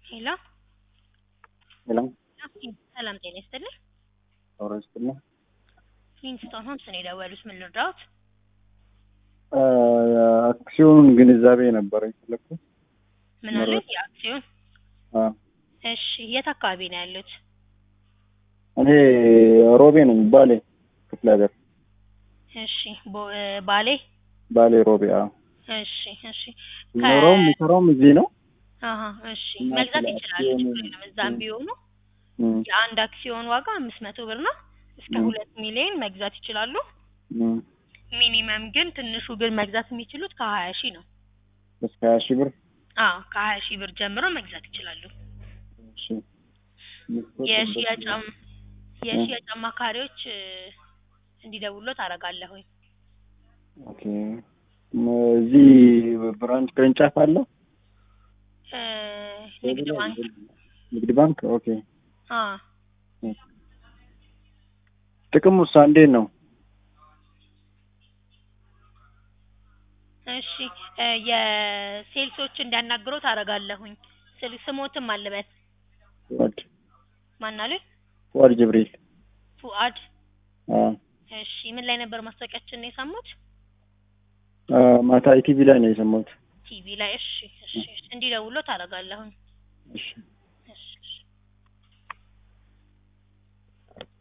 ሄሎ ሄሎ ሰላም ጤና ይስጥልኝ። ኧረ ይስጥልኝ። ኪንግስቶን ሆምስ ነው የደወሉት። ምን ልርዳዎት? አክሲዮኑን ግንዛቤ ነበረ የፈለኩት። ምን አለ? የአክሲዮን አ እሺ፣ የት አካባቢ ነው ያሉት? እኔ ሮቤ ነኝ፣ ባሌ ክፍለ ሀገር እሺ፣ ቦ- እ፣ ባሌ ባሌ ሮቤ። አ እሺ፣ እሺ። ኖረውም የሚሰራውም እዚህ ነው። አሀ፣ እሺ። እና መግዛት ስለ ይችላሉ፣ አክሲዮኑ- ችግር የለም። እዛም ቢሆኑ እም፣ የአንድ አክሲዮን ዋጋ አምስት መቶ ብር ነው። እስከ ም። ሁለት ሚሊዮን መግዛት ይችላሉ። እም፣ ሚኒመም ግን ትንሹ ግን መግዛት የሚችሉት ከሀያ ሺህ ነው። እስከ ሀያ ሺህ ብር። አዎ ከሀያ ሺህ ብር ጀምሮ መግዛት ይችላሉ። እሺ። የሽያጭ አም- የሽያጭ አማካሪዎች እ፣ እንዲደውሉት አደርጋለሁኝ። ኦኬ። እም፣ እዚህ ብራንች ቅርንጫፍ አለ? እ፣ ንግድ ባንክ ንግድ ባንክ። ኦኬ። አ ጥቅሙ ውሳ እንዴት ነው? እሺ እ፣ የሴልሶች እንዲያናግሩት አደርጋለሁኝ። ስል ስሞትም አለበት ፉአድ ማናሉኝ ፉአድ ጅብሪል። ፉአድ አ እሺ ምን ላይ ነበር ማስታወቂያችን ነው የሰሙት? አ፣ ማታ ኢቲቪ ላይ ነው የሰማሁት። ቲቪ ላይ። እሺ እሺ እንዲደውሉት አደርጋለሁኝ። እሺ